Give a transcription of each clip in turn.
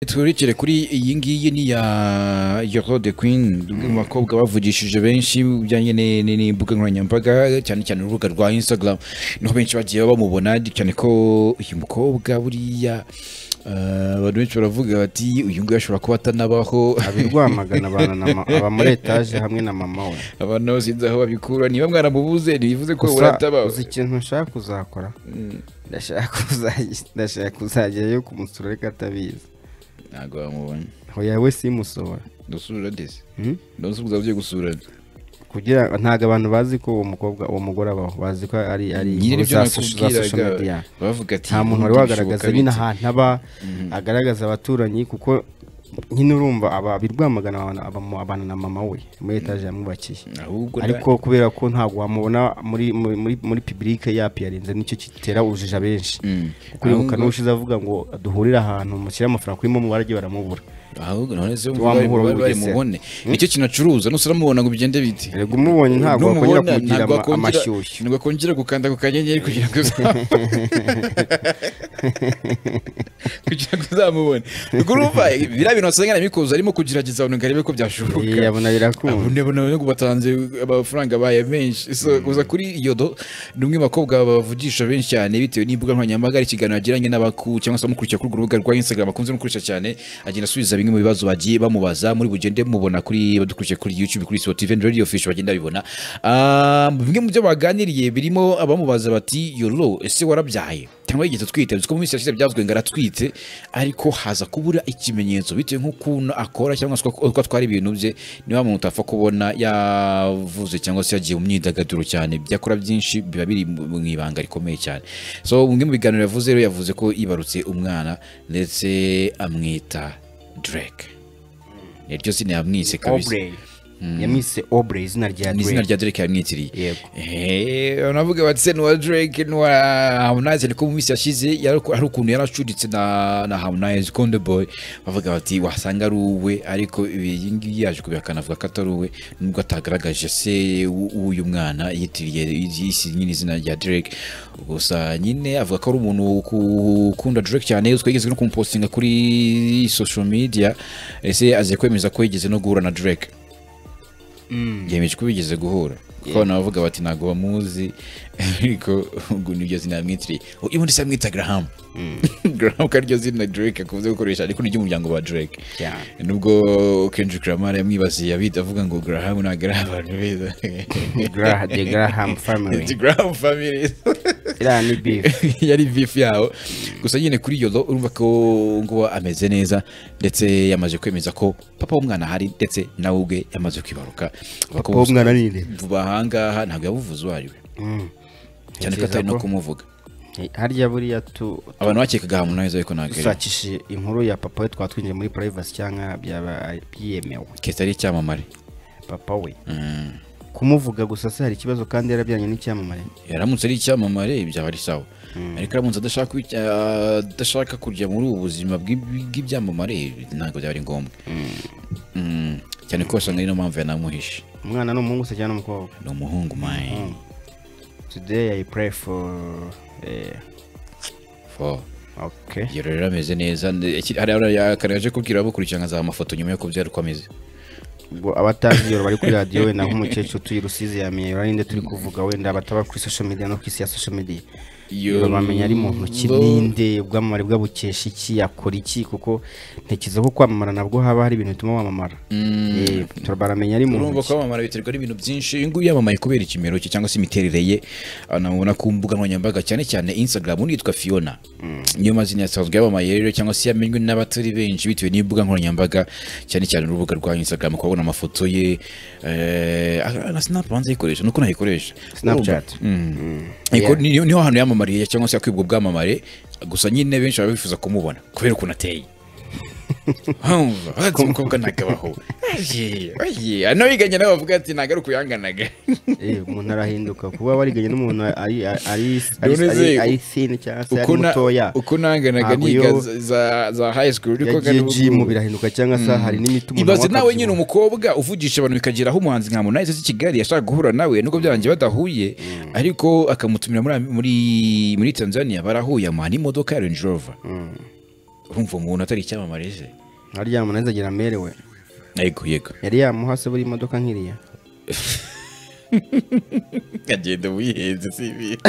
twerekere kuri iyi ngiyi ni ya Yoro the Queen mu bakobwa bavugishije benshi bijyanye ne- ne- n'imbuga nkoranyambaga cyane cyane urubuga rwa Instagram niho benshi bagiye bamubona cyane ko uyu mukobwa buriya eh, abantu benshi baravuga bati uyu nguyu ashobora kuba atanabaho abirwamagana abantu na ma- aba muri etaje hamwe na mama we abantu nabo sinzi aho babikura niba mwaramubuze ntibivuze ko Gusa, uratabaho uzi ikintu nshaka kuzakora Mm, ndashaka kuza- ndashaka kuzajyayo kumusura ariko atabizi ntabwo bamubonye hoya we simusohora dusura ndetse Hmm? ndasubiza ugiye gusura kugira ntabwo abantu bazi ko uwo mukobwa uwo mugore abaho bazi ko ari ari nyine inkuru ibyo za soci- za social media nakubwiraga bavuga ati nta muntu wari "Ubundi wagaragaza bishoboka nyine bite?" ahantu aba Mhm. agaragaza abaturanyi kuko nyine urumva aba birwamagana abana na mama we muri etaje yamwubakiye ahubwo na- ariko kubera ko ntabwo wamubona muri muri muri, muri publike yapiyarinze nicyo gitera urujijo benshi Mm. kuri Ahubwo- kanushize avuga ngo duhurire ahantu mushyire amafaranga kuri momo baragiye baramubura ahubwo none se Wa muhura w'ubugesera. mubone nicyo kintu acuruza nusaramubona ngo bigende biti rego umubonye ntabwo wakongera kumugira ama- amashyushyu ntabwo akongera gukanda ku kanyenyeri kugira ngo uzamu- kugira ngo uzamubone ubwo urumva biriya bintu wasanga nabikoze arimo kugerageza ngo arebe ko byashoboka yabona birakunda abone abone abone ko batanze amafaranga baye menshi so kuza kuri yodo ni umwe mu bakobwa bavugisha benshi cyane bitewe n'imbuga nkoranyambaga hari ikiganiro yagiranye n'abaku cyangwa se amukurikira kuri urwo rubuga rwa instagram akunze no gukoresha cyane agenda asubiza bimwe mu bibazo bagiye bamubaza muri bugende mubona kuri badukurikiye kuri youtube kuri sport event radio official bagenda bibona Ah, bimwe mu byo baganiriye birimo abamubaza bati yoro ese warabyaye cyangwa yigeze atwite uzi ko mu minsi yashize byavuzwe ngo aratwite ariko haza kubura ikimenyetso bitewe nk'ukuntu akora cyangwa se uko uko atwara ibintu bye niba umuntu utapfa kubona yavuze cyangwa se yagiye mu myidagaduro cyane ibyo akora byinshi biba biri mu mu ibanga rikomeye cyane so bimwe mu biganiro yavuze rero yavuze ko yibarutse umwana ndetse amwita Drake iryo zina yamwise kabisa obrey yamwise obrey izina rya ni izina Drake. rya Drake yamwitiriye yego navuga bati se nuwa drake nuwa harmonize ariko mu minsi yashize yari- hari ukuntu yaracuritse na na harmonize konde boy bavuga bati wasanga ari uwe ariko iyi ngiyi yaje kubihakana avuga ko atari uwe nubwo atagaragaje se w'u- w'uyu mwana yitiriye isi nyine izina rya drake gusa nyine avuga ko ari umuntu uku- ukunda drake cyane uzwi ko yigeze no kumupostinga kuri social media ese aziye kwemeza ko yigeze no guhura na drake yemeje ko bigeze guhura kuko abantu bavuga bati ntabwo bamuzi ariko ubwo niryo zina yamwitiriye ubundi se amwita garahamu garahamu ko ariryo zina drake akunze gukoresha ariko ni ry'umuryango wa drake cyane nubwo kendrick lamar yamwibasiye abita avuga ngo garahamu ntabwo ari abantu beza Gra- the graham family It's garahamu family iriya ni beef yari bifu yaho gusa nyine kuri yolo urumva ko ngo ameze neza ndetse yamaze kwemeza ko papa w'umwana ahari ndetse nawe ubwe yamaze kwibaruka Avuga ko uwo mwana ni nde vuba ahangaha ntabwo yabuvuze uwo ari we Mm. cyane ko Ntekereza atari no ko- kumuvuga harya buriya tu abantu bakekaga hamunaiza ariko ntabwo ari we. dushakishije inkuru ya papa we twatwinjiye muri privacy cyangwa byaba byemewe keza ari icyamamare papa we Mm. kumuvuga gusa se hari ikibazo kandi yarabyaranye n'icyamamare yaramutse ari icyamamare byaba ari sawa ariko aramutse adashaka kubi- ah, adashaka kujya muri ubu buzima bw'ib- bw'ibyamamare ntabwo byaba ari ngombwa Mm. cyane ko wasanga ari no mpamvu yanamuhishe umwana ni umuhungu se cyangwa ni umukobwa ni umuhungu mayi today i pray for eh, Fo. okay Iyo rero ameze neza nde- iki- hari hari- hari aje kubwira abakurikiranwa za amafoto nyuma yo kubyara uko ameze ubwo abatazi iyo bari kuri radiyo wenda nk'umukecuru utuye rusizi yamenye urarinde turi kuvuga wenda bataba kuri social media no ku isi ya social media Iyo- bamenya ari mu ntoki Bo- ninde ubwamamare bwabukesha iki yakora iki kuko ntekereza ko kwamamara nabwo haba hari ibintu bituma wamamara Eh, baramenya ari mu urumva ntoki kwamamara biterwa n'ibintu byinshi uyu nguyu yamamaye kubera ikimero cye cyangwa se imiterere ye anamubona ku mbuga nkoranyambaga cyane cyane instagram undi yitwa fiona niyo mazina yasanzwe yamamaye rero cyangwa se yamenywe n'abatari benshi bitewe n'imbuga nkoranyambaga cyane cyane urubuga rwa instagram ukabona amafoto ye eh, ah, na snap banza ayikoresha nuko nayikoresha Snapchat. Mm. Ariko Yeah. ni- niho hantu yamamariye cyangwa se yakwibwa ubwamamare gusa nyine benshi baba bifuza kumubona kubera ukuntu ateye Humva, ati umukobwa nagabaho anabiganye nawe bavuga ati ntago ari ukuyanganaga Eh, umuntu arahinduka kuba wariganye n'umuntu ari ari None se ari- ari thin cyangwa se ari Uko na- mutoya uko nanganaga Ntabwo niga iyo- za- za- za high school yagiye ariko ngana ubu- jimu birahinduka cyangwa se hari n'imiti umuntu ibaze anywa nawe akabyibuha. nyine umukobwa uvugisha abantu bikagera aho umuhanzi nka Harmonize se Kigali yashaka guhura nawe nubwo byarangiye badahuye ariko akamutumira muri muri muri Tanzania barahuye amuha n'imodoka ya Range Rover urumva umuntu atari icyamamare je harya umuntu ahise agira amerewe yego yego yari yamuha se buri imodoka nk'iriya agenda wihenze si ibintu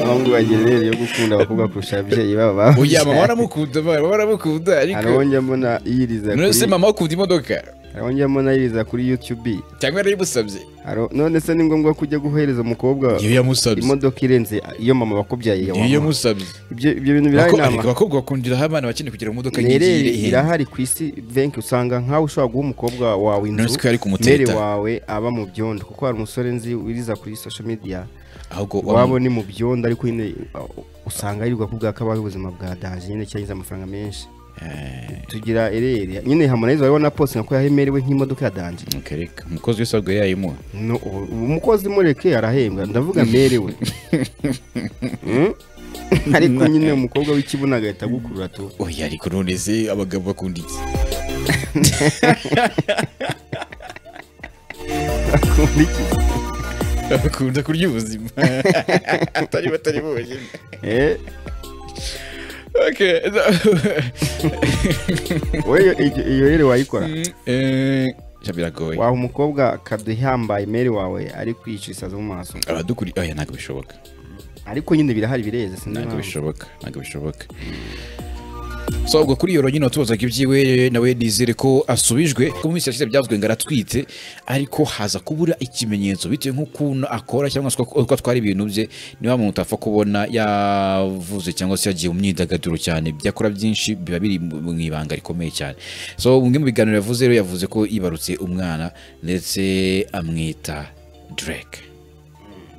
abahungu bagira intere yo gukunda abakobwa kurusha ababyeyi babo babuze oya mama waramukunda mama waramukunda ariko arongera mbona yiriza none se kuri mama akunda imodoka arongera mbona yiriza kuri youtube cyangwa yarayimusabye Aro- none se ni ngombwa ko ujya guhereza umukobwa iyo yamusabye imodoka irenze iyo mama wakubyaye iyo wamuha? yamusabye ibyo ibyo bintu birahari Abako- inama ariko abakobwa bakundiraho abana bakeneye kugira imodoka Nerere ihenze. irahari ku isi benshi usanga nkawe ushobora guha umukobwa wawe inzu Nonese ko yari kumuteta. mere wawe aba mu byondo kuko hari umusore nzi wiriza kuri social media ahubwo wabo ni mu byondo ariko nyine uh, usanga yirirwa ku bwa kabaye ubuzima bwa daje nyine cyagize amafaranga menshi Eh, tugira erere nyine harmonize wabona post nako yahemerewe nk'imodoka ya danje okay, reka. umukozi wese ahubwo yayimuha no, ubu- umukozi mureke arahembwa ndavuga merewe Mm? ariko nyine umukobwa w'ikibuno agahita agukurura tu oya ariko none se abagabo bakunda iki akunda iki bakunda kurya ubuzima atari batari bonyine Eh? Okay, wowe iyo- iyo- iyo rero wayikora eh, ja, biragoye waha umukobwa akaduhambaye imeri wawe ari kwicisiza mu maso abadukuri oya ntabwo bishoboka ariko nyine birahari bireze sinzi ntabwo impamvu. bishoboka ntabwo bishoboka so ubwo kuri iyo ronyine watubazaga ibyiwe nawe nizere ko asubijwe ko mu minsi yashize byavuzwe ngo aratwite ariko haza kubura ikimenyetso bitewe nk'ukuntu akora cyangwa se uko uko atwara ibintu bye niba muntu utapfa kubona yavuze cyangwa se yagiye mu myidagaduro cyane ibyo akora byinshi biba biri mu mu ibanga rikomeye cyane so bimwe mu biganiro yavuze rero yavuze ko yibarutse umwana ndetse amwita Drake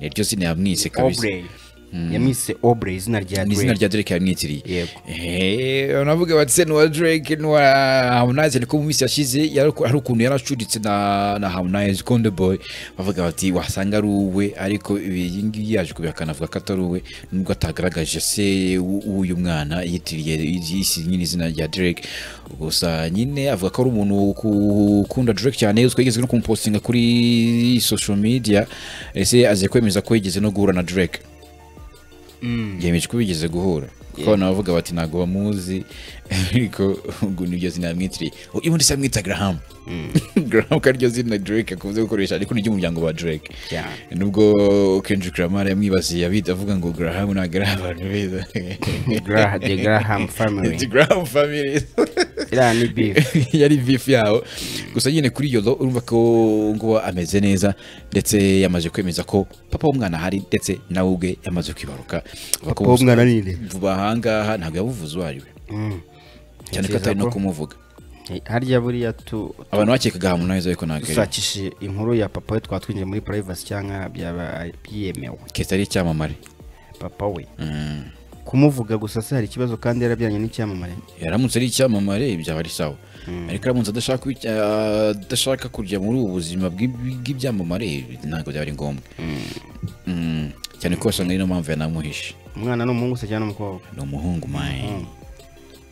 niryo zina yamwise kabisa Aubrey. yamwise obre izina rya ni izina Drake. rya Drake yamwitiriye yego unavuga bati se nuwa Drake nuwa Harmonize ariko mu minsi yashize yari- hari ukuntu yaracuditse na na Harmonize Konde Boy bavuga bati wasanga ari uwe ariko iyi ngiyi yaje kubihakana avuga ko atari uwe nubwo atagaragaje se w'u- w'uyu mwana yitiriye isi nyine izina rya Drake gusa nyine avuga ko ari umuntu uku- ukunda Drake cyane uzwi yigeze no kumupostinga kuri social media ese aze kwemeza ko yigeze no guhura na Drake yemeje ko bigeze guhura kuko abantu bavuga bati ntabwo bamuzi ariko ubwo niryo zina yamwitiriye uyu ubundi se yamwita garahamu garahamu ko ariryo zina drake akunze gukoresha ariko ni ry'umuryango wa drake Cyane. nubwo kendrick lamar yamwibasiye abita avuga ngo garahamu ntabwo ari abantu beza Gra- the graham family It's garahamu family iriya ni beef yari bifu yaho gusa nyine kuri yodo urumva ko ngo ameze neza ndetse yamaze kwemeza ko papa w'umwana ahari ndetse nawe ubwe yamaze kwibaruka Avuga ko Papa w'umwana ni nde? vuba ahangaha ntabwo yabuvuze uwo ari we Mm. cyane ko Ntekereza atari no ko- kumuvuga Eh, harya buriya tu abantu bakekaga Harmonize ariko ntabwo ari we dushakishije inkuru ya papa we twaba twinjiye muri privacy cyangwa byaba byemewe kese ari icyamamare papa we Mm. kumuvuga gusa se hari ikibazo kandi yarabyaranye n'icyamamare yaramutse ari icyamamare byaba ari sawa ariko aramutse adashaka kubi- ah, adashaka kujya muri ubu buzima bw'ibi- bw'ibyamamare ntabwo byaba ari ngombwa Mm. cyane ko wasanga ari no mpamvu yanamuhishe umwana ni umuhungu se cyangwa ni umukobwa ni umuhungu mayi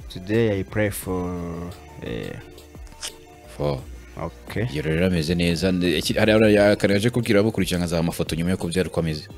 today i pray for eh, Fo. okay iyo rero ameze neza Iki- hariya hariya kare yaje kubwira abakurikirana za amafoto nyuma yo kubyara uko ameze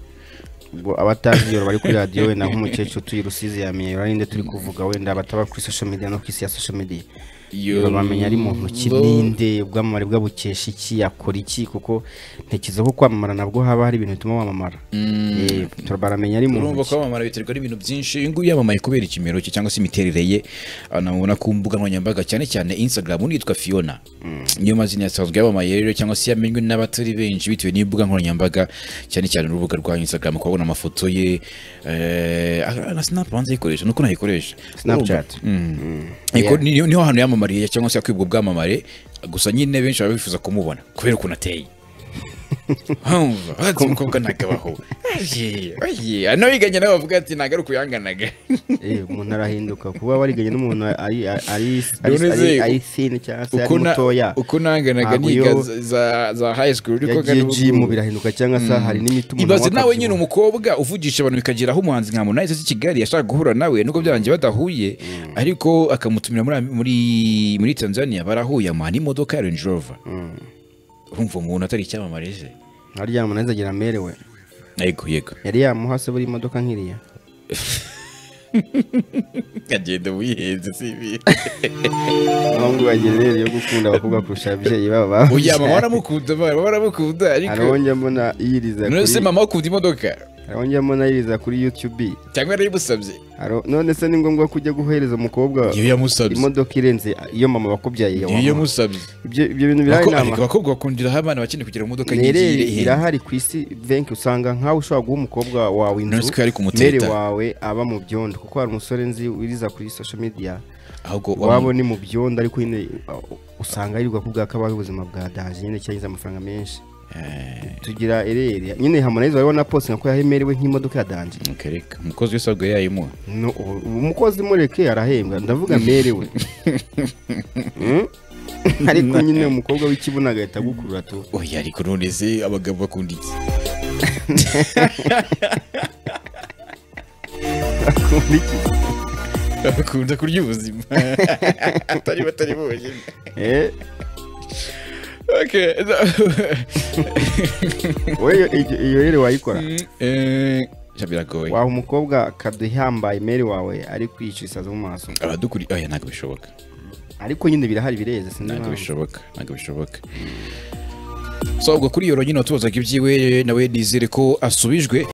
ubwo abatazi iyo bari kuri radiyo wenda nk'umukecuru utuye rusizi yamenye urarinde turi kuvuga wenda bataba kuri social media no ku isi ya social media Yo- bamenya ari muntu ki Bo- ninde ubwamamare bwe bukesha iki yakora iki kuko ntekereza ko kwamamara nabwo haba hari ibintu bituma wamamara Eh, baramenya ari muntu urumva ki kwamamara biterwa n'ibintu byinshi uyu nguyu yamamaye kubera ikimero cye cyangwa se imiterere ye anamubona ku mbuga nkoranyambaga cyane cyane instagram undi yitwa fiona niyo mazina yasanzwe yamamaye rero cyangwa se yamenywe n'abatari benshi bitewe n'imbuga nkoranyambaga cyane cyane urubuga rwa instagram ukabona amafoto ye eh, ah, na snap banze yikoresha nuko nayikoresha Snapchat. Mm. Niko- ni- niho hantu yamamariye cyangwa se yakwibwa ubwamamare gusa nyine benshi baba bifuza kumubona kubera ukuntu ateye humva ati umukobwa ntagabaho ano yiganye nawe bavuga ati ntabwo ari ukuyanganaga Eh, umuntu arahinduka kuba wariganye n'umuntu ari ari- ari None ari- se- ari thin cyangwa se ari uko na- mutoya uko nanganaga Ntabwo niga iyo- za- za- za high school uriko yagiye ngana jimu ubu- birahinduka cyangwa se hari n'imiti umuntu ibaze anywa nawe akabyibuha. nyine umukobwa uvugisha abantu bikageraho umuhanzi nka Harmonize uzi Kigali yashaka guhura nawe nuko byarangiye badahuye ariko akamutumira muri muri muri Tanzania barahuye amuha n'imodoka ya Range Rover urumva umuntu atari icyamamare je harya umuntu ahise agira amerewe yego yego yari yamuha se buri imodoka nk'iriya nkagenda wihenze si ibi abahungu bagira inere yo gukunda abakobwa kurusha ababyeyi babo oya mama bababyaye baramukunda mama baramukunda ariko hari njya mbona yiriza none se kuri mama akunda imodoka hari njya mbona yiriza kuri yutube cyangwa yarayimusabye Haro- none se ni ngombwa ko ujya guhereza umukobwa iyo yamusabye imodoka irenze iyo mama wakubyaye iyo wamuha? yamusabye ibyo ibyo bintu biraha Abako- inama ariko abakobwa bakundiraho abana bakeneye kugira ngo imodoka mere yigiye ihenze irahari ku isi benshi usanga nkawe ushobora guha umukobwa wawe none se ko inzu yari mere kumuteta wawe aba mu byondo kuko hari umusore nzi wiriza kuri social media ahubwo wabo ni mu byondo ariko nyine uh, usanga yirirwa kubwa ko abaho ubuzima bwa daje nyine cyagize amafaranga menshi tugira ereri nyine Harmonize wari wanapostinga ko yahemerewe nk'imodoka ya danje mukereka umukozi wese ahubwo yayimuha No, ubu- umukozi mureke arahembwa ndavuga mere we Hmm? ariko nyine umukobwa w'ikibuno agahita agukurura tu oya ariko none se abagabo bakunda iki Akunda iki? bakunda kurya ubuzima atari batari bonyine Eh, Okay, wowe iyo- iyo iyo rero wayikora eh, sha biragoye waha umukobwa akaduhambaye mere wawe ari kwica isazi mu maso abadukuri oya ntabwo bishoboka ariko nyine birahari bireze sinzi ntabwo impamvu. bishoboka ntabwo bishoboka so ubwo kuri iyo nyine watubazaga ibyiwe nawe nizere ko asubijwe